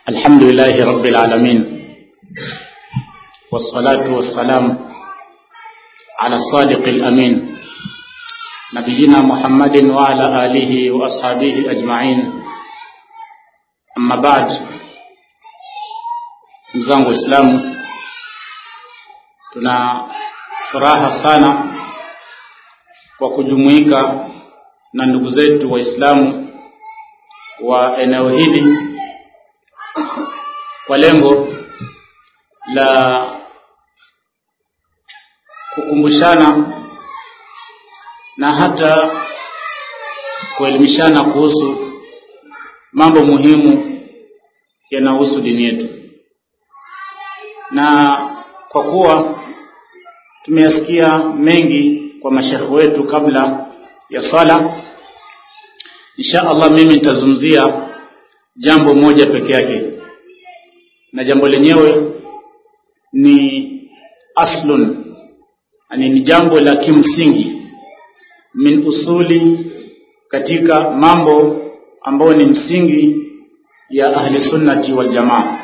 الحمد لله رب العالمين والصلاة والسلام على الصادق الأمين نبينا محمد وعلى آله وأصحابه أجمعين أما بعد mzangu Waislamu, tuna furaha sana kwa kujumuika na ndugu zetu Waislamu wa eneo hili kwa lengo la kukumbushana na hata kuelimishana kuhusu mambo muhimu yanayohusu dini yetu na kwa kuwa tumeyasikia mengi kwa mashekhe wetu kabla ya sala insha Allah mimi nitazungumzia jambo moja peke yake na jambo lenyewe ni aslun yani ni jambo la kimsingi min usuli katika mambo ambayo ni msingi ya ahli sunnati wal jamaa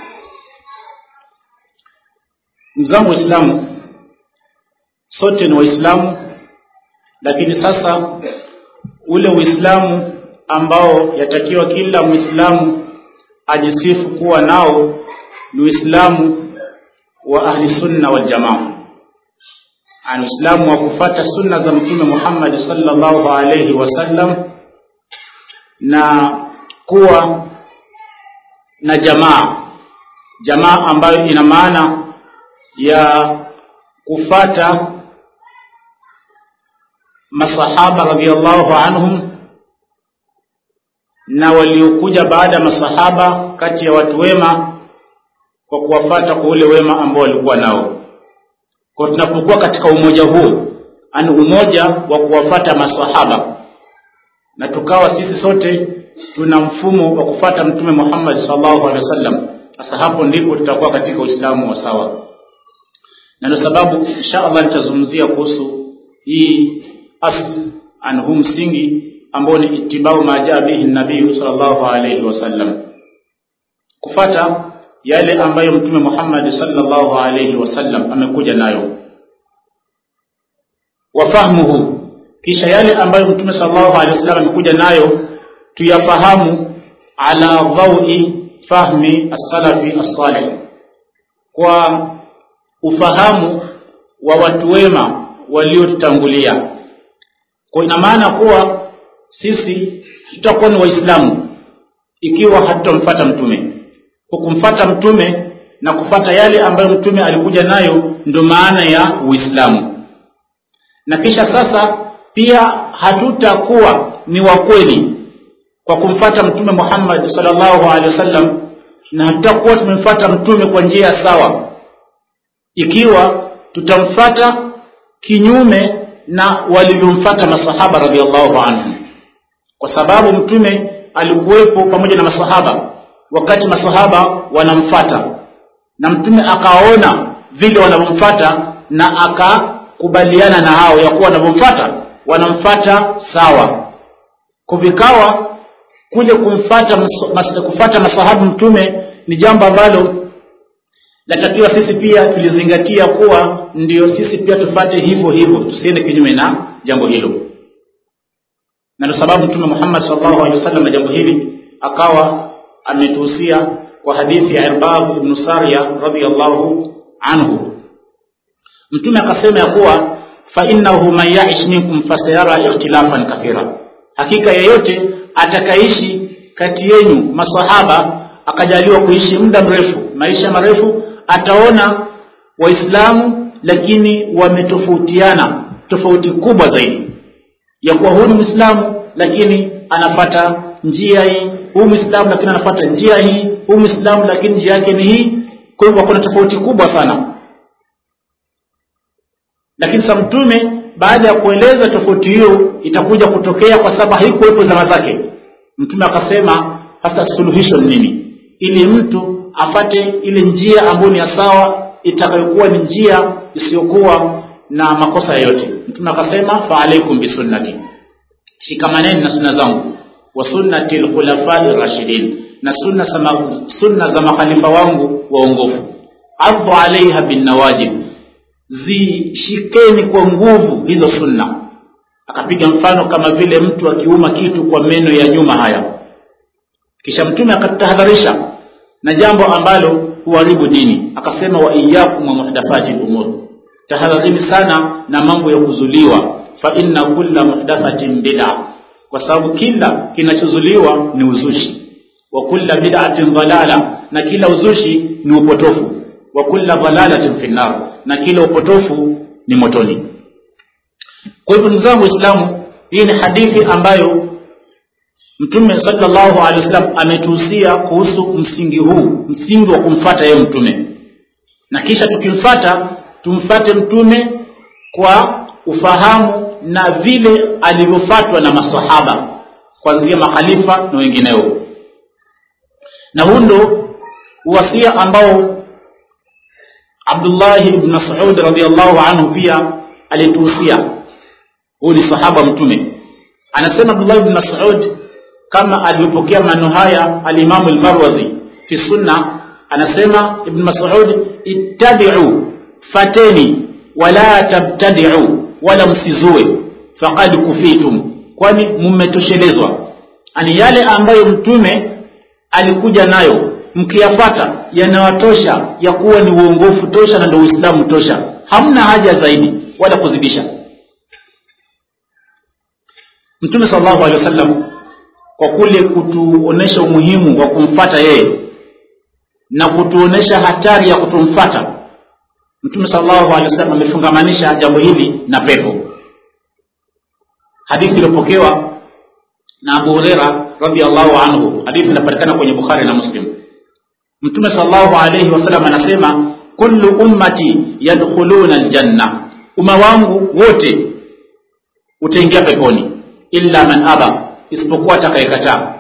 mzangu waislamu sote ni waislamu lakini sasa ule uislamu ambao yatakiwa kila muislamu ajisifu kuwa nao ni uislamu wa ahli sunna wal jamaa ani uislamu wa kufata sunna za mtume Muhammad sallallahu alayhi wasallam na kuwa na jamaa jamaa ambayo ina maana ya kufata masahaba radhiallahu anhum na waliokuja baada ya masahaba kati ya watu wema kwa kuwafata kwa ule wema ambao walikuwa nao kwa tunapokuwa katika umoja huu ani umoja wa kuwafata masahaba na tukawa sisi sote tuna mfumo wa kufata mtume Muhammad sallallahu alaihi wasallam sasa hapo ndipo tutakuwa katika Uislamu wa sawa na ndio sababu insha Allah nitazungumzia kuhusu hii asl anhu msingi ambao ni itibau majaa bihi nabii sallallahu alaihi wasallam kufata yale ambayo mtume Muhammad sallallahu alaihi wasallam amekuja nayo wafahmuhu kisha yale ambayo mtume sallallahu alaihi wasallam amekuja nayo tuyafahamu ala dhawi fahmi as-salafi as-salih kwa ufahamu wa watu wema waliotutangulia kwa ina maana kuwa sisi tutakuwa ni waislamu ikiwa hatutamfuata mtume kwa kumfuata mtume na kufata yale ambayo mtume alikuja nayo ndio maana ya uislamu na kisha sasa pia hatutakuwa ni wa kweli kwa kumfata mtume Muhammad sallallahu alaihi wasallam na hatutakuwa tumemfuata mtume kwa njia sawa ikiwa tutamfata kinyume na walivyomfata masahaba radhiallahu anhum kwa sababu mtume alikuwepo pamoja na masahaba wakati masahaba wanamfata na mtume akaona vile wanavyomfata na akakubaliana na hao ya kuwa wanavyomfata wanamfata sawa kuvikawa kule kumfata mas, kufata masahabu mtume ni jambo ambalo natakiwa sisi pia tulizingatia kuwa ndio sisi pia tufate hivyo hivyo tusiende kinyume na jambo hilo na ndio sababu mtume Muhammad sallallahu alaihi wasallam na jambo hili akawa ametuhusia kwa hadithi ya Irbad ibn Sariya radhiyallahu anhu mtume akasema ya kuwa fa innahu man ya'ish minkum fasayara ikhtilafan kathira hakika yeyote atakaishi kati yenu masahaba akajaliwa kuishi muda mrefu maisha marefu ataona waislamu lakini wametofautiana tofauti kubwa zaidi ya kuwa huyu ni mwislamu lakini anafata njia hii huyu mwislamu lakini anafata njia hii huyu mwislamu lakini njia yake ni hii kwa hivyo kuna tofauti kubwa sana lakini sa mtume baada ya kueleza tofauti hiyo itakuja kutokea kwa sababu haikuwepo zama zake mtume akasema sasa suluhisho ni nini ili mtu afate ile njia ambayo ni ya sawa itakayokuwa ni njia isiyokuwa na makosa yoyote mtume akasema fa alaikum bisunnati shikamaneni na sunna zangu wa sunnati lkhulafai rashidin na sunna sama, sunna za makhalifa wangu waongofu adhu alaiha binnawajib zishikeni kwa nguvu hizo sunna akapiga mfano kama vile mtu akiuma kitu kwa meno ya nyuma haya kisha mtume akatahadharisha na jambo ambalo huharibu dini akasema wa iyakum wa muhdathati lumur tahadharini sana na mambo ya kuzuliwa fa inna kulla muhdathatin bid'a kwa sababu kila kinachozuliwa ni uzushi wa kulla bid'atin dhalala na kila uzushi ni upotofu wa kulla dhalalatin fi nar na kila upotofu ni motoni kwa hivyo ndugu zangu waislamu hii ni hadithi ambayo mtume sallallahu alaihi wasallam ametuhusia kuhusu msingi huu msingi wa kumfata yeye mtume na kisha tukimfata tumfate mtume kwa ufahamu na vile alivyofatwa na masahaba kuanzia makhalifa na wengineo na huu ndo uwasia ambao abdullahi ibn masud radiallahu anhu pia alituhusia huyu ni sahaba mtume anasema abdullahi ibn masud kama alivyopokea maneno haya alimamu lmarwazi fi sunna anasema ibn masud ittabiu fateni wala tabtadiu wala msizue faqad kufitum kwani mmetoshelezwa ani yale ambayo mtume alikuja nayo mkiyafata yanawatosha ya kuwa ni uongofu tosha na ndio uislamu tosha hamna haja zaidi wala kuzidisha mtume salllahu alehi wasallam kwa kule kutuonesha umuhimu wa kumfata yeye na kutuonesha hatari ya kutomfata mtume salllahu alehi wasallam amefungamanisha jambo hili na pepo hadithi iliyopokewa na abu hureira radiallahu anhu hadithi inapatikana kwenye bukhari na muslim mtume salllahu alaihi wasallam anasema kullu ummati yadkhuluna aljanna umma wangu wote utaingia peponi illa man aba isipokuwa atakayekataa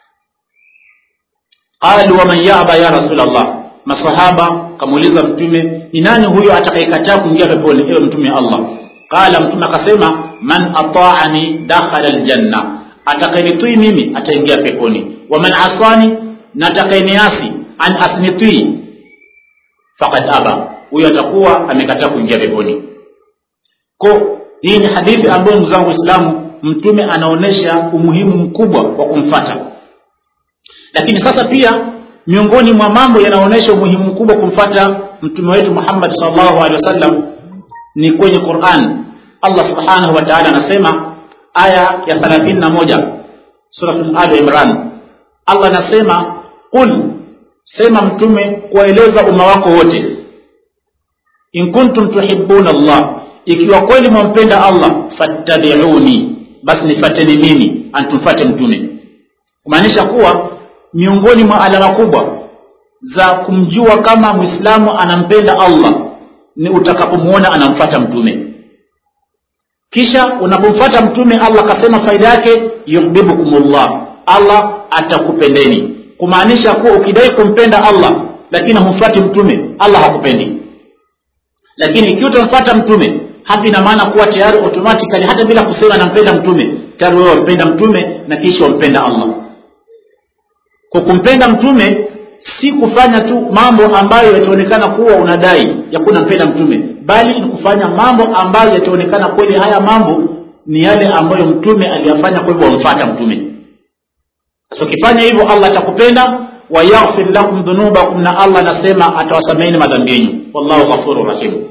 qalu waman yaba ya rasulllah masahaba kamuuliza mtume ni nani huyo atakayekataa kuingia peponi ewe mtume allah qala mtume akasema man ataani dakhala aljanna atakayenitii mimi ataingia peponi waman asani na atakayeniasi an asnitii fakad aba huyo atakuwa amekataa kuingia peponi ko hii ni hadithi ambayo ndugu zangu waislamu mtume anaonyesha umuhimu mkubwa wa kumfata lakini sasa pia miongoni mwa mambo yanaonyesha umuhimu mkubwa kumfata mtume wetu muhammad salllahu alehi wasallam ni kwenye quran allah subhanahu wa taala anasema aya ya thelathini na moja suratul ali imran allah anasema qul sema mtume kuwaeleza umma wako wote in kuntum tuhibuna allah ikiwa kweli mwampenda allah fattabiuni basi nifateni mimi antumfate mtume kumaanisha kuwa miongoni mwa alama kubwa za kumjua kama mwislamu anampenda allah ni utakapomwona anamfata mtume kisha unapomfata mtume allah akasema faida yake yuhbibukumullah allah atakupendeni kumaanisha kuwa ukidai kumpenda allah lakini humfati mtume allah hakupendi lakini ikiwa utamfata mtume hapa ina maana kuwa tayari automatically hata bila kusema nampenda mtume tayari wewe wampenda mtume na kisha wampenda allah kwa kumpenda mtume si kufanya tu mambo ambayo yataonekana kuwa unadai ya kuwa unampenda mtume bali ni kufanya mambo ambayo yataonekana kweli haya mambo ni yale ambayo mtume aliyafanya kwa hivyo wamfata mtume sasa ukifanya hivyo allah atakupenda wayaghfir lakum dhunubakum na allah anasema atawasameheni madhambi yenyu wallahu ghafuru rahim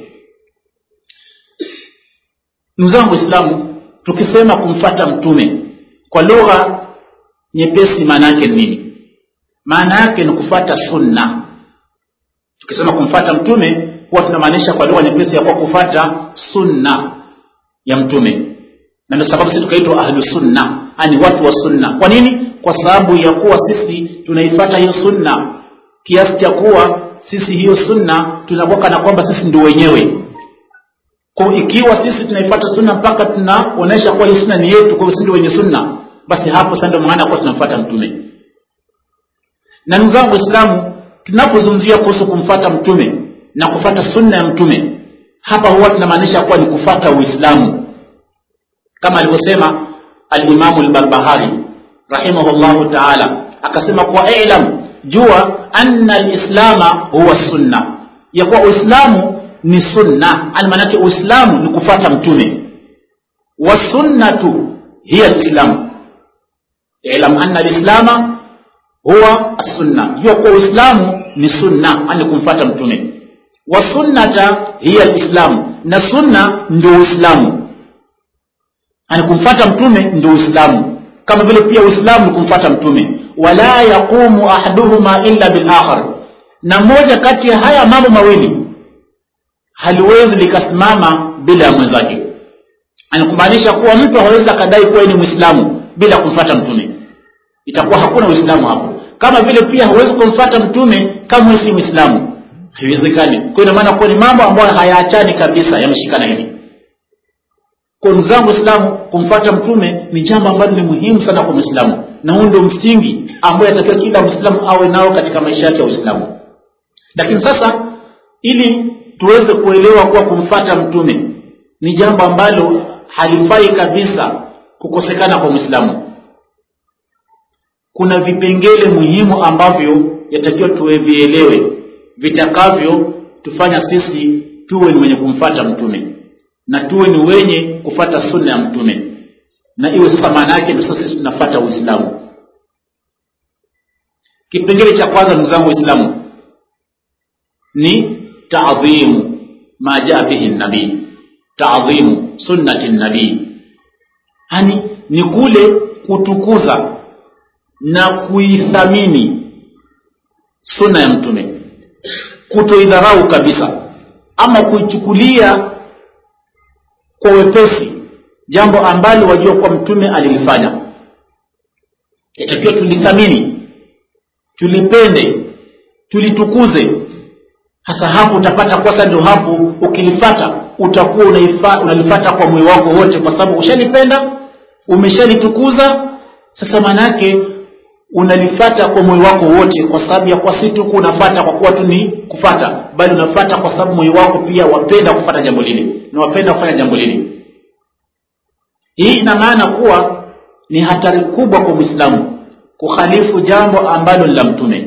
ndugu zangu waislamu tukisema kumfata mtume kwa lugha nyepesi maana yake ni nini maana yake ni kufata sunna tukisema kumfata mtume huwa tunamaanisha kwa lugha nyepesi ya kuwa kufata sunna ya mtume na ndio sababu sisi tukaitwa ahlu sunna ani watu wa sunna kwa nini kwa sababu ya kuwa sisi tunaifata hiyo sunna kiasi cha kuwa sisi hiyo sunna tunakuwa kana kwamba sisi ndio wenyewe kwa ikiwa sisi tunaifata sunna mpaka tunaonyesha kuwa hii sunna ni yetu kwa sisi ndio wenye sunna basi hapo sasa ndio maana kuwa tunamfuata mtume na ndugu zangu waislamu tunapozungumzia kuhusu kumfata mtume na kufata sunna ya mtume hapa huwa tunamaanisha kuwa ni kufata uislamu kama alivyosema alimamu lbarbahari rahimahullahu taala akasema kuwa ilam jua anna lislama huwa sunna ya kuwa uislamu ni sunna ani maanake uislamu ni kufata mtume wasunnatu hiya lislamu ilam anna lislama huwa sunna jua kuwa uislamu ni sunna ani kumfata mtume wasunnata hiya lislamu na sunna ndio uislamu ani kumfata mtume ndio uislamu kama vile pia uislamu ni kumfata mtume wala yaqumu ahaduhuma illa bilakhar na moja kati ya haya mambo mawili haliwezi likasimama bila ya mwenzake anakumaanisha kuwa mtu hawezi akadai kuwa ni mwislamu bila kumfata mtume itakuwa hakuna uislamu hapo kama vile pia hawezi kumfata mtume kama si mwislamu haiwezekani kwa ina maana kuwa ni mambo ambayo hayaachani kabisa yameshikana hivi kwa ndugu zangu waislamu kumfata mtume ni jambo ambalo ni muhimu sana kwa mwislamu na huu ndio msingi ambayo yatakiwa kila mwislamu awe nao katika maisha yake ya uislamu lakini sasa ili tuweze kuelewa kuwa kumfata mtume ni jambo ambalo halifai kabisa kukosekana kwa mwislamu kuna vipengele muhimu ambavyo yatakiwa tuvielewe vitakavyo tufanya sisi tuwe ni wenye kumfata mtume na tuwe ni wenye kufata sunna ya mtume na iwe sasa maana yake ndio sasa sisi tunafata uislamu kipengele cha kwanza ndugu zangu waislamu ni taadhimu ma jaa bihi nabii taadhimu sunnati nabii yani ni kule kutukuza na kuithamini sunna ya mtume kutoidharau kabisa ama kuichukulia kwa wepesi jambo ambalo wajua kuwa mtume alilifanya yatakiwa tulithamini tulipende tulitukuze hasa hapo utapata kwasa ndio hapo ukilifata utakuwa unaifa, unalifata kwa moyo wako wote kwa sababu ushalipenda umeshalitukuza sasa maanaake unalifata kwa moyo wako wote kwa sababu ya kwa si tu unafata kwa kuwa tu ni kufata bali unafata kwa sababu moyo wako pia wapenda kufata jambo lile na wapenda kufanya jambo lile hii ina maana kuwa ni hatari kubwa kwa mwislamu kukhalifu jambo ambalo ni la mtume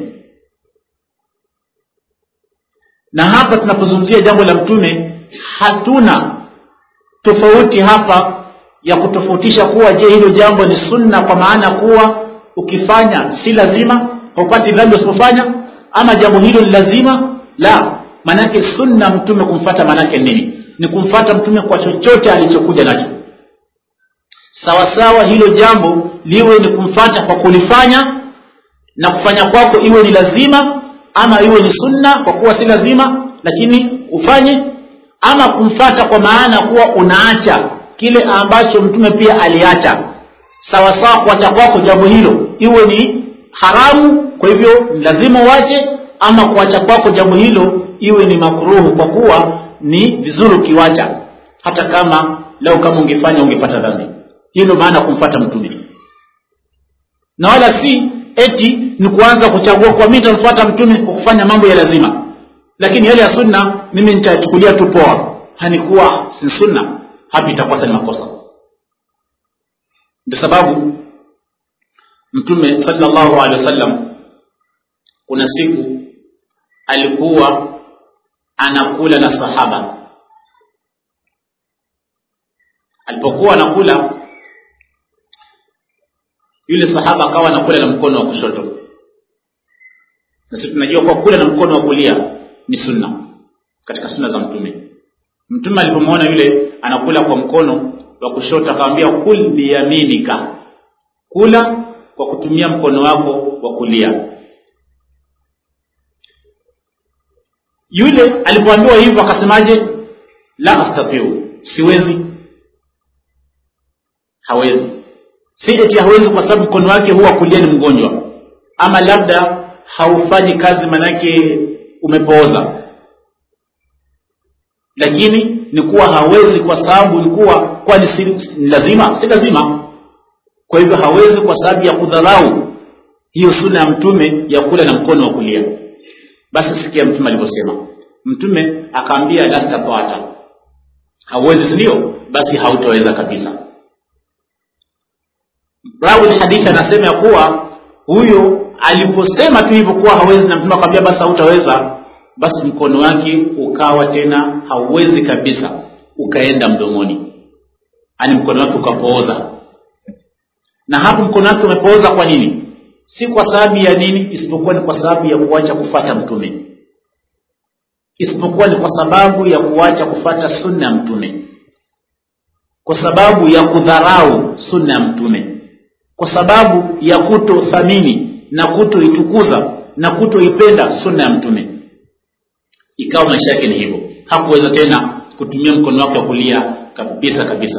na hapa tunapozungumzia jambo la mtume hatuna tofauti hapa ya kutofautisha kuwa je hilo jambo ni sunna kwa maana kuwa ukifanya si lazima haupati dhambi usipofanya ama jambo hilo ni lazima la maanake sunna mtume kumfata maanake nini ni kumfata mtume kwa chochote alichokuja nacho sawasawa hilo jambo liwe ni kumfata kwa kulifanya na kufanya kwako iwe ni lazima ama iwe ni sunna kwa kuwa si lazima lakini ufanye ama kumfata kwa maana kuwa unaacha kile ambacho mtume pia aliacha sawasawa kuacha kwako jambo hilo iwe ni haramu kwa hivyo ni lazima uache ama kuacha kwako jambo hilo iwe ni makruhu kwa kuwa ni vizuri ukiwacha hata kama leo kama ungefanya ungepata dhambi hiyo ndio maana kumfata mtume na wala si eti ni kuanza kuchagua kwa mimi nitamfuata mtume kwa kufanya mambo ya lazima lakini yale ya sunna mimi nitachukulia tu poa hanikuwa si sunna hapo itakuwa ni makosa ndio sababu mtume sallallahu alaihi wasallam kuna siku alikuwa anakula na sahaba alipokuwa anakula yule sahaba akawa anakula na mkono wa kushoto na sisi tunajua kwa kula na mkono wa kulia ni sunna katika sunna za mtume mtume alipomwona yule anakula kwa mkono wa kushoto akamwambia kul biyaminika kula kwa kutumia mkono wako wa kulia yule alipoambiwa hivyo akasemaje la astatiu siwezi hawezi si eti hawezi kwa sababu mkono wake huwa kulia ni mgonjwa ama labda haufanyi kazi manake umepooza lakini ni kuwa hawezi kwa sababu ni kuwa kwani si, ni lazima si lazima kwa hivyo hawezi kwa sababu ya kudharau hiyo suna ya mtume ya kula na mkono wa kulia basi sikia mtume alivyosema mtume akaambia lastatata hauwezi sindio basi hautaweza kabisa rawi hadithi anasema ya kuwa huyo aliposema tu hivyo kuwa hawezi na mtume akamwambia basi hautaweza basi mkono wake ukawa tena hauwezi kabisa ukaenda mdomoni ani mkono wake ukapooza na hapo mkono wake umepooza kwa nini si kwa sababu ya nini isipokuwa ni kwa sababu ya kuacha kufata mtume isipokuwa ni kwa sababu ya kuacha kufata sunna ya mtume kwa sababu ya kudharau sunna ya mtume kwa sababu ya kutothamini na kutoitukuza na kutoipenda sunna ya mtume ikawa maisha yake ni hivyo hakuweza tena kutumia mkono wake wa kulia kabisa kabisa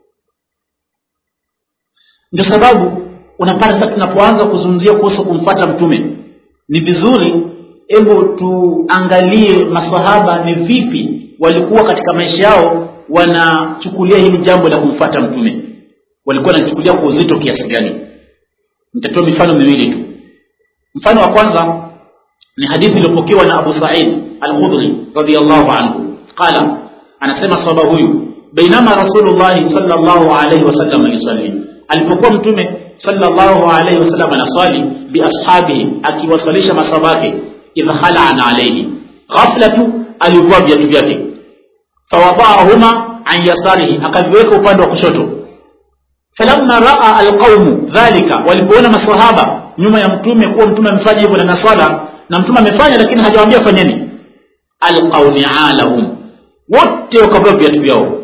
ndio sababu unapata sasa tunapoanza kuzungumzia kuhusu kumfata mtume ni vizuri hebu tuangalie masahaba ni vipi walikuwa katika maisha yao wanachukulia hili jambo la kumfata mtume walikuwa wanachukulia kwa uzito kiasi gani nitatoa mifano miwili tu mfano wa kwanza ni hadithi iliyopokewa na abu said al-khudri radiyallahu anhu qala anasema sahaba huyu bainama rasulullahi sallallahu alayhi wasallam yusalli alipokuwa mtume sallallahu alayhi wasallam anaswali biashabihi akiwasalisha masabake idh khala'ana alayhi ghafla tu alivua viatu vyake fawadahuma an yasarihi akaviweka upande wa kushoto falamma raa alqaumu dhalika walipoona masahaba nyuma ya mtume kuwa mtume amefanya hivyo na swala na mtume amefanya lakini hajawaambia fanyeni alqau ni'alahum wote wakavua viatu vyao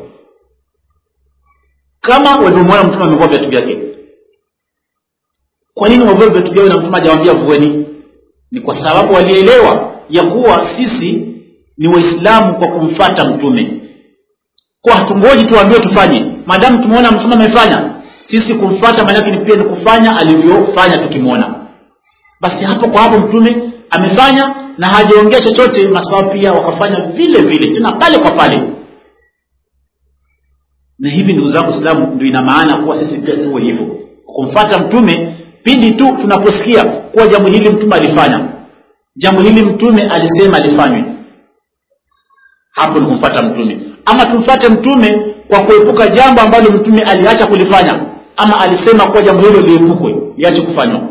kama walivyomwona mtume amevua viatu vyake kwa nini wavue viatu vyao na mtume hajawaambia vueni ni kwa sababu walielewa ya kuwa sisi ni waislamu kwa kumfata mtume kwa hatungoji tuambiwe tufanye maadamu tumeona mtume amefanya sisi kumfata maanake ni pia ni kufanya alivyofanya tukimwona basi hapo kwa hapo mtume amefanya na hajaongea chochote masawa pia wakafanya vile vile tena pale kwa pale na hivi ndugu zangu islamu ndio ina maana kuwa sisi pia tuwe hivyo kumfata mtume pindi tu tunaposikia kuwa jambo hili mtume alifanya jambo hili mtume alisema alifanywe hapo ni kumfata mtume ama tumfate mtume kwa kuepuka jambo ambalo mtume aliacha kulifanya ama alisema kuwa jambo hilo liepukwe liache kufanywa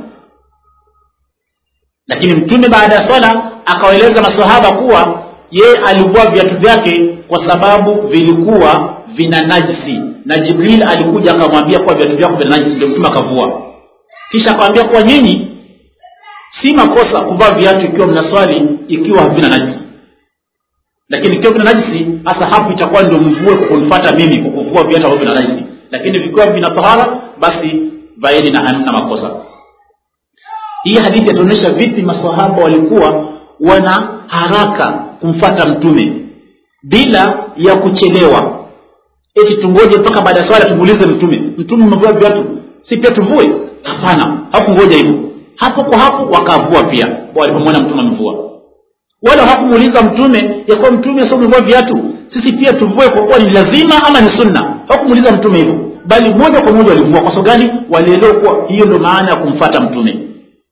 lakini mtume baada ya swala akawaeleza masahaba kuwa yeye alivua viatu vyake kwa sababu vilikuwa vina najisi na jibril alikuja akamwambia kuwa viatu vyako vina najisi ndio mtume akavua kisha akamwambia kuwa nyinyi si makosa kuvaa viatu ikiwa mnaswali ikiwa havina najisi lakini ikiwa vina najisi hasa hapo itakuwa ndio mvue kwa kunifata mimi kwa kuvua viatu ambavyo vina najisi lakini vikiwa vina tahara basi vaeni na hamna makosa hii hadithi yatuonyesha vipi masahaba walikuwa wana haraka kumfata mtume bila ya kuchelewa eti tungoje mpaka baada ya swala tumuulize mtume mtume umevua viatu si pia tuvue hapana hakungoja hivyo hapo kwa hapo wakavua pia walipomwona mtume amevua wala hakumuuliza mtume ya kuwa mtume sio umevua viatu sisi pia tuvue kwa kuwa ni lazima ama ni sunna hakumuuliza mtume hivyo bali moja kwa moja walivua kwa sababu gani walielewa kuwa hiyo ndio maana ya kumfata mtume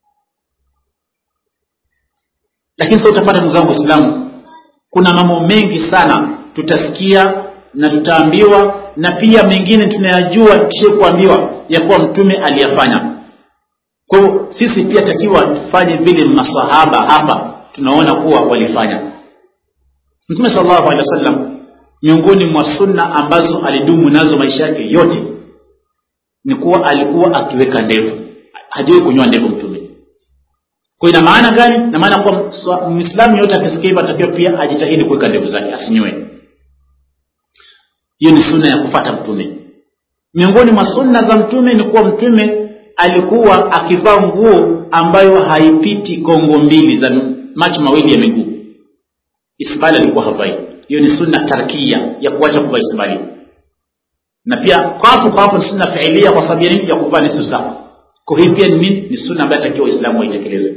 lakini sasa utapata ndugu zangu waislamu kuna mambo mengi sana tutasikia na tutaambiwa na pia mengine tunayajua tukishe kuambiwa ya kuwa mtume aliyafanya kwa hivyo sisi pia takiwa tufanye vile masahaba hapa tunaona kuwa walifanya mtume salllahu alehi wa sallam miongoni mwa sunna ambazo alidumu nazo maisha yake yote ni kuwa alikuwa akiweka ndevu hajawahi kunyoa ndevu mtume kwa ina maana gani na maana kuwa mwislamu yote akisikia hivyo atakiwa pia ajitahidi kuweka ndevu zake asinyoe hiyo ni sunna ya kufata mtume miongoni mwa sunna za mtume ni kuwa mtume alikuwa akivaa nguo ambayo haipiti kongo mbili za macho mawili ya miguu isbali alikuwa havai hiyo ni sunna tarkia ya kuacha kuvaa isbali na pia kwapo kwapo ni sunna fiilia kwa sababu ya nini ya kuvaa nusu saa kwa hii pia ni ni sunna ambayo atakiwa waislamu waitekeleze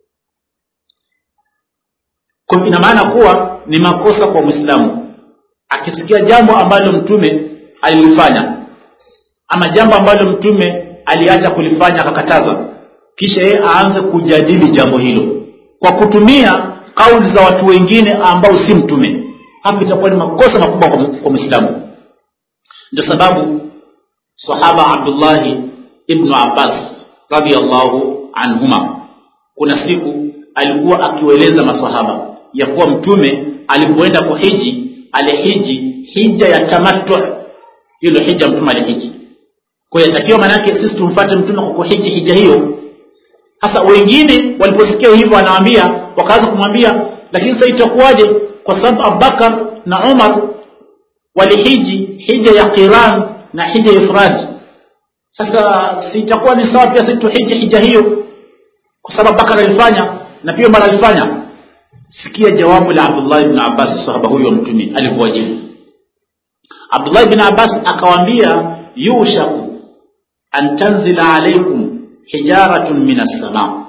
kwa ina maana kuwa ni makosa kwa mwislamu akisikia jambo ambalo mtume alilifanya ama jambo ambalo mtume aliacha kulifanya akakataza kisha yeye aanze kujadili jambo hilo kwa kutumia kauli za watu wengine ambao si mtume hapo itakuwa ni makosa makubwa kwa mwislamu ndio sababu sahaba abdullahi ibnu abbas radiallahu anhuma kuna siku alikuwa akiwaeleza masahaba ya kuwa mtume alipoenda kuhiji alihiji hija ya tamattu hiyo ndio hija mtume alihiji kwa hiyo yatakiwa maanake sisi tumfuate mtume kwa kuhiji hija hiyo hasa wengine waliposikia hivyo anawaambia wakaanza kumwambia lakini sasa itakuwaje kwa sababu abubakar na umar walihiji hija ya qiran na hija ya ifrad sasa si itakuwa ni sawa pia sisi tuhiji hija hiyo kwa sababu abubakar alifanya na pia umar alifanya sikia jawabu la abdullah ibn abbas sahaba huyo wa mtume alivyowajibu abdullah ibn abbas akawaambia yushaku an tanzila alaikum hijaratun min assamaa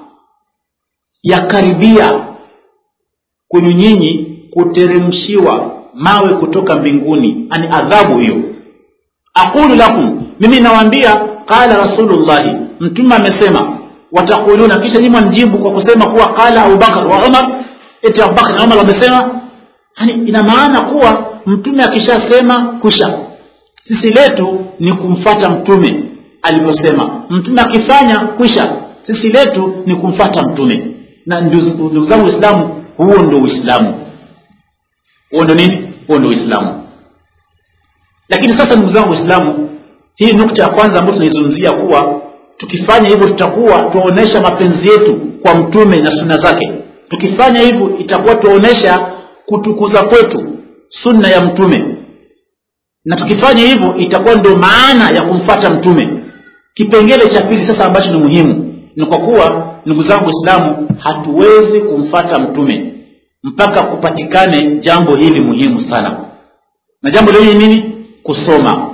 yakaribia kwenu nyinyi kuteremshiwa mawe kutoka mbinguni ani adhabu hiyo aqulu lakum mimi nawaambia qala rasulullahi mtume amesema watakuluna kisha nyinyi mjibu kwa kusema kuwa qala abubakar wa umar eti abubakar na umar wamesema yani ina maana kuwa mtume akishasema kusha sisi letu ni kumfata mtume alivyosema mtume akifanya kwisha sisi letu ni kumfata mtume na ndugu zangu waislamu huo ndo uislamu huo ndo nini huo ndo uislamu lakini sasa ndugu zangu waislamu hii nukta ya kwanza ambayo tunaizungumzia kuwa tukifanya hivyo tutakuwa tuonyesha mapenzi yetu kwa mtume na sunna zake tukifanya hivyo itakuwa tuonyesha kutukuza kwetu sunna ya mtume na tukifanya hivyo itakuwa ndio maana ya kumfata mtume kipengele cha pili sasa ambacho ni muhimu ni kwa kuwa ndugu zangu waislamu hatuwezi kumfata mtume mpaka kupatikane jambo hili muhimu sana na jambo lenye nini kusoma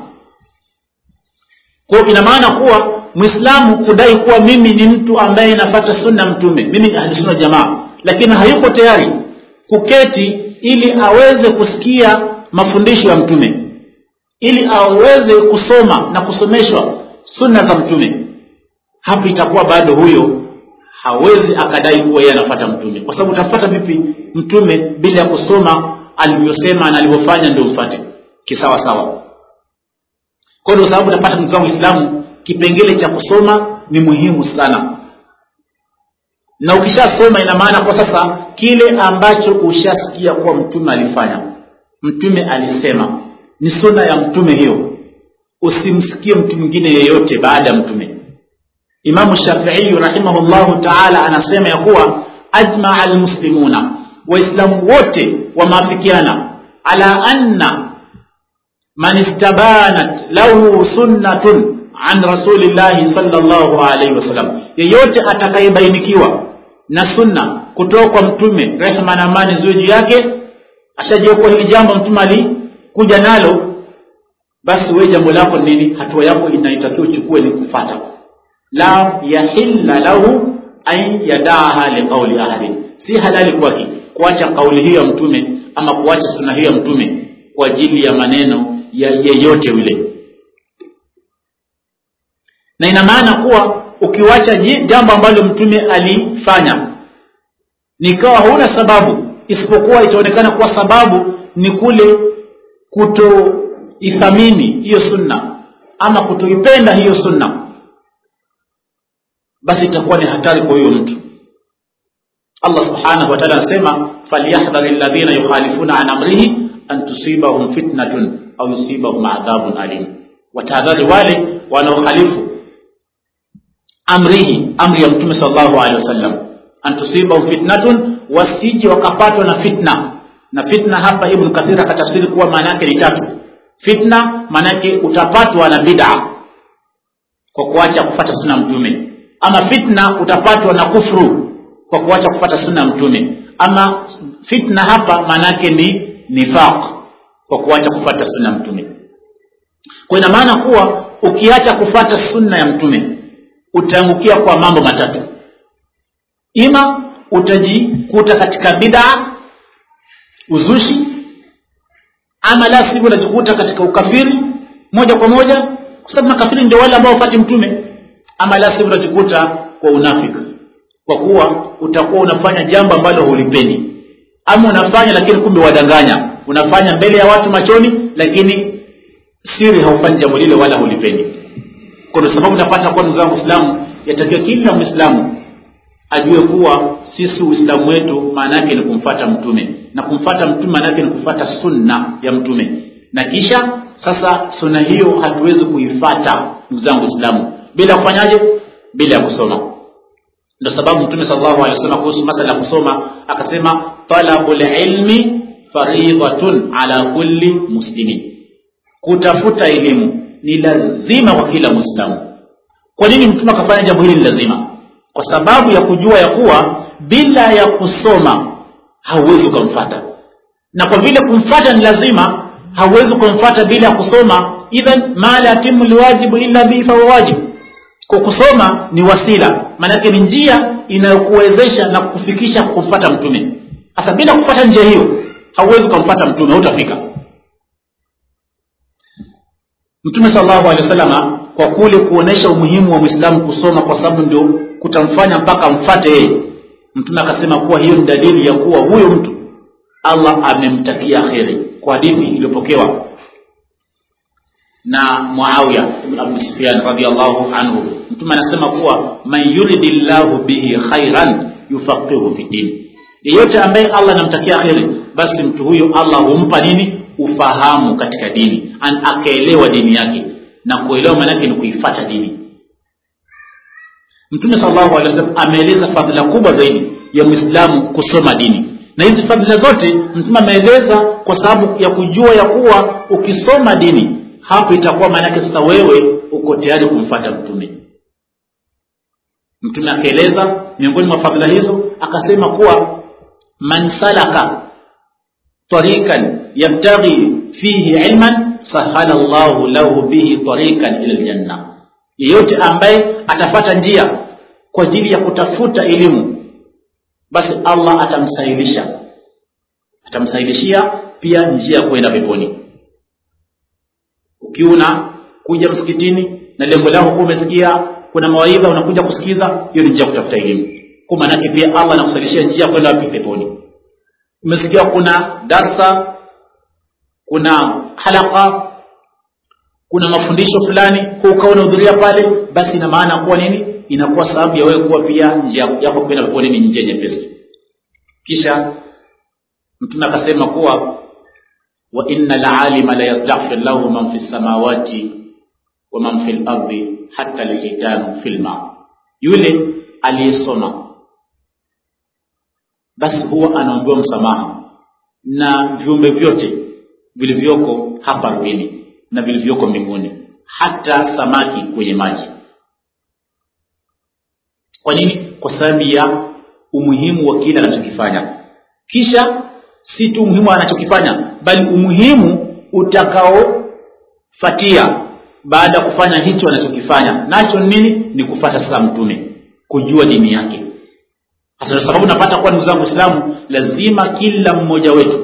kwao ina maana kuwa mwislamu kudai kuwa mimi ni mtu ambaye nafata sunna mtume mimi ni ahlusunna jamaa lakini hayuko tayari kuketi ili aweze kusikia mafundisho ya mtume ili aweze kusoma na kusomeshwa sunna za mtume hapo itakuwa bado huyo hawezi akadai kuwa yeye anafata mtume kwa sababu utafata vipi mtume bila ya kusoma alivyosema na alivyofanya ndio mfate kisawa sawa kwa ndio sababu utapata ndugu zangu waislamu kipengele cha kusoma ni muhimu sana na ukishasoma ina maana kwa sasa kile ambacho ushasikia kuwa mtume alifanya mtume alisema ni suna ya mtume hiyo usimsikie mtu mwingine yeyote baada ya mtume imamu shafii rahimahullahu taala anasema ya kuwa ajmaa almuslimuna waislamu wote wamaafikiana ala anna man istabanat lahu sunnatun an rasulillahi salllahu alaihi wasallam yeyote atakayebainikiwa na sunna kutoka kwa mtume rehma na amani ziwe juu yake ashajua kuwa hili jambo mtume alikuja nalo basi we jambo lako nini hatua yako inaitakiwa uchukue ni kufata la yahilla lahu an yadaaha liqauli ahadin si halali kwake kuacha kauli hiyo ya mtume ama kuacha sunna hiyo ya mtume kwa ajili ya maneno ya yeyote yule na ina maana kuwa ukiwacha jambo ambalo mtume alifanya nikawa huna sababu isipokuwa itaonekana kuwa sababu ni kule kutoithamini hiyo sunna ama kutoipenda hiyo sunna basi itakuwa ni hatari kwa huyo mtu allah subhanahu wataala anasema falyahdhari ladhina yukhalifuna an amrihi an tusibahum fitnatun au yusibahum adhabun alim watahadhari wale wanaokhalifu amrihi amri ya mtume salllahu alehi wasallam an tusibahum fitnatun wasije wakapatwa na fitna na fitna hapa ibnu kathir akatafsiri kuwa maana yake ni tatu fitna maana yake utapatwa na bid'a kwa kuacha kufata sunna mtume ama fitna utapatwa na kufru kwa kuacha kufata sunna mtume ama fitna hapa maana yake ni nifaq kwa kuacha kufata sunna mtume kwa ina maana kuwa ukiacha kufata sunna ya mtume utaangukia kwa mambo matatu ima utajikuta katika bid'a uzushi ama la sivyo utajikuta katika ukafiri moja kwa moja kwa sababu makafiri ndio wale ambao wafati mtume ama la sivyo utajikuta kwa unafiki kwa kuwa utakuwa unafanya jambo ambalo hulipendi ama unafanya lakini kumbe wadanganya unafanya mbele ya watu machoni lakini siri haufanyi jambo lile wala hulipendi kwa sababu unapata kuwa ndugu zangu islamu yatakiwa kila mwislamu ajue kuwa sisi uislamu wetu maana yake ni kumfata mtume na kumfata mtume maana yake ni kufata sunna ya mtume na kisha sasa sunna hiyo hatuwezi kuifata ndugu zangu islamu bila kufanyaje bila ya kusoma ndio sababu mtume sallallahu alaihi wasallam kuhusu masala ya kusoma akasema talabul ilmi faridhatun ala kulli muslimin kutafuta elimu ni lazima kwa kila muislamu kwa nini mtume akafanya jambo hili ni lazima kwa sababu ya kujua ya kuwa bila ya kusoma hauwezi ukamfata na kwa vile kumfata ni lazima hauwezi ukamfata bila ya kusoma idhan ma la yatimu liwajibu illa bihi fahuwa wajibu kwa kusoma ni wasila maanake ni njia inayokuwezesha na kukufikisha kumfata mtume sasa bila kufuata njia hiyo hauwezi ukamfata mtume hutafika mtume salllahu alehi wasalama kwa kule kuonesha umuhimu wa mwislamu kusoma kwa sababu ndio kutamfanya mpaka mfate yeye mtume akasema kuwa hiyo ni dalili ya kuwa huyo mtu allah amemtakia kheri kwa hadithi iliyopokewa na muawiya ibn abu sufyan radiallahu anhu mtume anasema kuwa man yuridi llahu bihi khairan yufaqihu fi dini yeyote ambaye allah anamtakia kheri basi mtu huyo allah humpa nini ufahamu katika dini An akaelewa dini yake na kuelewa maanake ni kuifata dini mtume salllahu alehi wasallam ameeleza fadhila kubwa zaidi ya mwislamu kusoma dini na hizi fadhila zote mtume ameeleza kwa sababu ya kujua ya kuwa ukisoma dini hapo itakuwa maanake sasa wewe uko tayari kumfata mtume mtume akaeleza miongoni mwa fadhila hizo akasema kuwa man salaka tarikan yabtaghi fihi ilman sahala llahu lahu bihi tarikan ila ljanna yeyote ambaye atafata njia kwa ajili ya kutafuta elimu basi allah atamsahilisha atamsahilishia pia njia ya kwenda peponi ukiwa kuja msikitini na lengo lako kuwa umesikia kuna mawaidha unakuja kusikiza hiyo ni njia ya kutafuta elimu kwa maanake pia allah anakusahilishia njia ya kwenda wapi peponi umesikia kuna darsa kuna halaka kuna mafundisho fulani kwa ukawa unahudhuria pale basi ina maana kuwa nini inakuwa sababu ya wewe kuwa pia njia yako kwenda peponi ni njia nyepesi kisha mtume akasema kuwa wa inna lalima la yastaghfir lahu man fi samawati wa man fi lardi hata lhitanu fi lma yule aliyesoma basi huwa anaombewa msamaha na viumbe vyote vilivyoko hapa ardhini na vilivyoko mbinguni hata samaki kwenye maji kwa nini kwa sababu ya umuhimu wa kile anachokifanya kisha si tu umuhimu anachokifanya bali umuhimu utakaofatia baada ya kufanya hicho anachokifanya nacho nini ni kufata sasa mtume kujua dini yake hasa sababu napata kuwa ndugu zangu islamu lazima kila mmoja wetu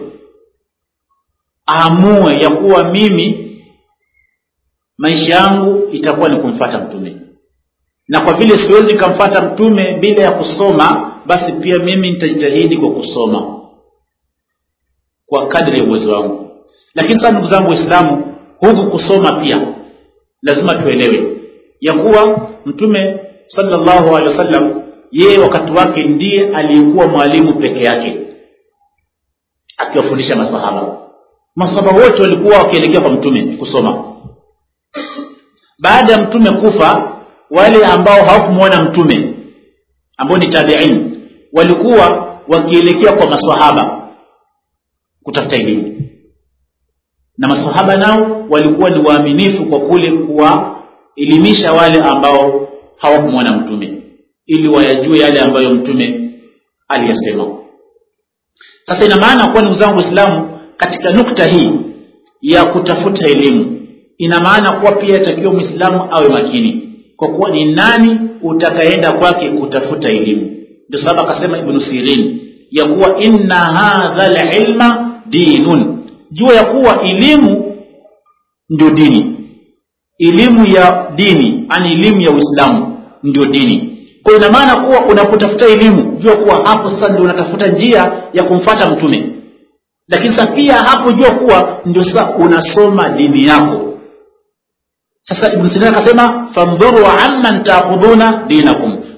aamue ya kuwa mimi maisha yangu itakuwa ni kumfata mtume na kwa vile siwezi nikamfata mtume bila ya kusoma basi pia mimi nitajitahidi kwa kusoma kwa kadri ya uwezo wangu lakini sasa ndugu zangu waislamu huku kusoma pia lazima tuelewe ya kuwa mtume sallallahu alaihi wasallam yeye wakati wake ndiye aliyekuwa mwalimu peke yake akiwafundisha masahaba masahaba wote walikuwa wakielekea kwa mtume kusoma baada ya mtume kufa wale ambao hawakumwona mtume ambao ni tabiin walikuwa wakielekea kwa masahaba kutafuta elimu na masahaba nao walikuwa ni waaminifu kwa kule kuwaelimisha wale ambao hawakumwona mtume ili wayajue yale ambayo mtume aliyasema sasa ina maana kuwa ndugu zangu waislamu katika nukta hii ya kutafuta elimu ina maana kuwa pia itakiwa mwislamu awe makini kwa kuwa ni nani utakaenda kwake kutafuta elimu ndio sababu akasema ibnu sirin ya kuwa inna hadha lilma dinun jua ya kuwa elimu ndio dini elimu ya dini ani elimu ya uislamu ndio dini kwa ina maana kuwa unapotafuta elimu jua kuwa hapo sasa ndio unatafuta njia ya kumfata mtume lakini sasa pia hapo jua kuwa ndio sasa unasoma dini yako sasa ibnu sirin akasema fandhuru amman takhudhuna dinakum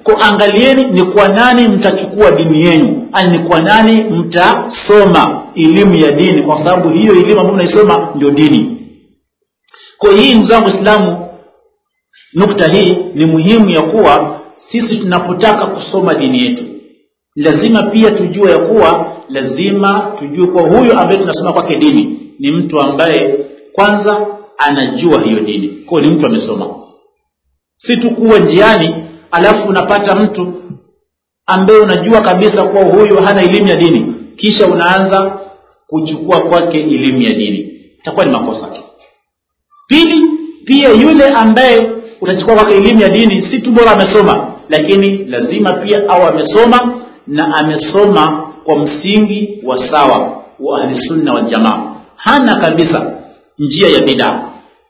ko angalieni ni kwa nani mtachukua dini yenu ani ni kwa nani mtasoma elimu ya dini kwa sababu hiyo elimu ambayo mnaisoma ndio dini kwa hii ndugu zangu waislamu nukta hii ni muhimu ya kuwa sisi tunapotaka kusoma dini yetu lazima pia tujue ya kuwa lazima tujue kuwa huyu ambaye tunasoma kwake dini ni mtu ambaye kwanza anajua hiyo dini kwao ni mtu amesoma si tu kuwa njiani alafu unapata mtu ambaye unajua kabisa kuwa huyu hana elimu ya dini kisha unaanza kuchukua kwake elimu ya dini itakuwa ni makosa pili pia yule ambaye utachukua kwake elimu ya dini si tu bora amesoma lakini lazima pia au amesoma na amesoma kwa msingi wa sawa wa ahlisunna waljamaa hana kabisa njia ya bidaa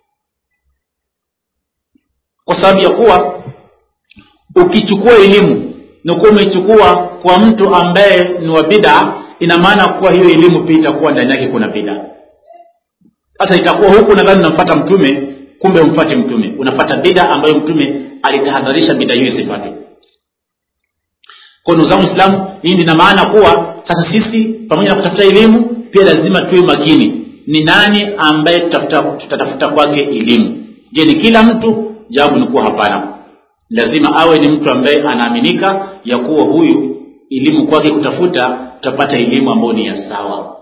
kwa sababu ya kuwa ukichukua elimu na kuwa umechukua kwa mtu ambaye ni wa bidaa ina maana kuwa hiyo elimu pia itakuwa ndani yake kuna bidaa sasa itakuwa huku nadhani unamfata mtume kumbe umfate mtume unafata bida ambayo mtume alitahadharisha bida hiyo isipate kwa ndugu zangu islamu hii ina maana kuwa sasa sisi pamoja na kutafuta elimu pia lazima tuwe makini ni nani ambaye tutatafuta kwake elimu je ni kila mtu jawabu ni kuwa hapana lazima awe ni mtu ambaye anaaminika ya kuwa huyu elimu kwake kutafuta tutapata elimu ambayo ni ya sawa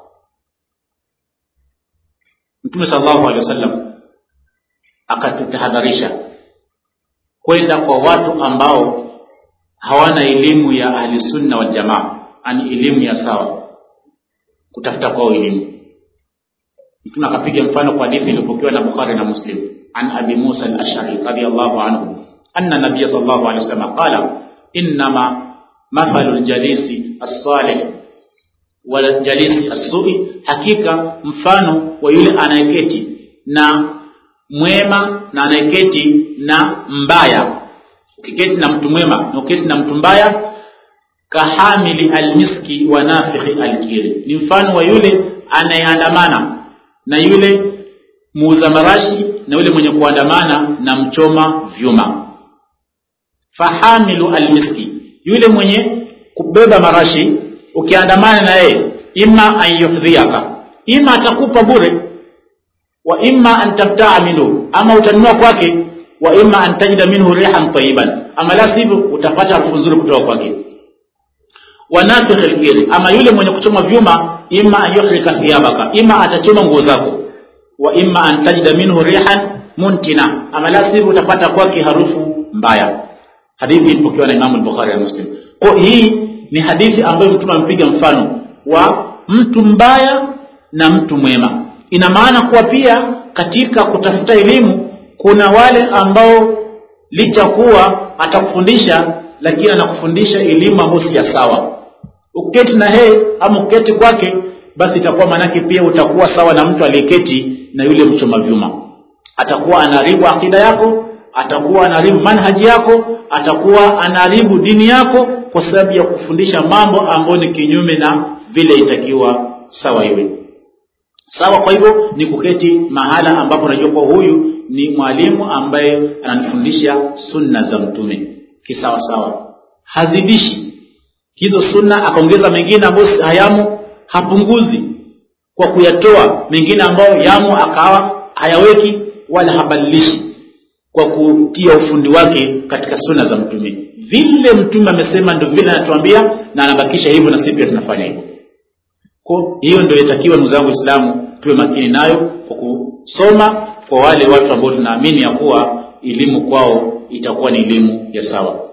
mtume salllahu alehi wasallam akatutahadharisha kwenda kwa watu ambao hawana elimu ya ahlisunna waljamaa ani elimu ya sawa kutafuta kwao elimu mtume akapiga mfano kwa hadithi iliyopokewa na bukhari na muslim an abi musa alashari radiallahu anhu anna nabiya sal llahu alehi wasallam qala innama mathalu ljalisi alsalih waljalisi assui hakika mfano wa yule anayeketi na mwema na anayeketi na mbaya ukiketi na mtu mwema na ukiketi na mtu mbaya kahamili almiski wa nafikhi alkiri ni mfano wa yule anayeandamana na yule muuza marashi na yule mwenye kuandamana na mchoma vyuma fahamilu almiski yule mwenye kubeba marashi ukiandamana na yeye ima an yuhdhiaka ima atakupa bure wa imma an tabtaa minhu ama utanunua kwake wa imma an tajida minhu rihan tayiban ama la sivyo utapata harufu nzuri kutoka kwake wa nafikh alkiri ama yule mwenye kuchoma vyuma imma an yuhrika thiyabaka imma atachoma nguo zako wa imma an tajida minhu rihan muntina ama la sivyo utapata kwake harufu mbaya hadithi ilipokewa na imamu al-bukhari na muslim kwa hii ni hadithi ambayo mtume amepiga mfano wa mtu mbaya na mtu mwema ina maana kuwa pia katika kutafuta elimu kuna wale ambao licha kuwa atakufundisha lakini anakufundisha elimu ambayo si ya sawa uketi na yeye ama uketi kwake basi itakuwa maanake pia utakuwa sawa na mtu aliyeketi na yule mchoma vyuma atakuwa anaharibu akida yako atakuwa anaharibu manhaji yako atakuwa anaharibu dini yako kwa sababu ya kufundisha mambo ambayo ni kinyume na vile itakiwa sawa iwe sawa kwa hivyo ni kuketi mahala ambapo unajua kuwa huyu ni mwalimu ambaye ananifundisha sunna za mtume kisawa sawa hazidishi hizo sunna akaongeza mengine ambayo hayamo hapunguzi kwa kuyatoa mengine ambayo yamo akawa hayaweki wala habadilishi kwa kutia ufundi wake katika sunna za mtume vile mtume amesema ndio vile anatuambia na anabakisha hivyo na sisi pia tunafanya hivyo kwa hiyo ndio itakiwa ndugu zangu waislamu tuwe makini nayo kwa kusoma kwa wale watu ambao tunaamini ya kuwa elimu kwao itakuwa ni elimu ya sawa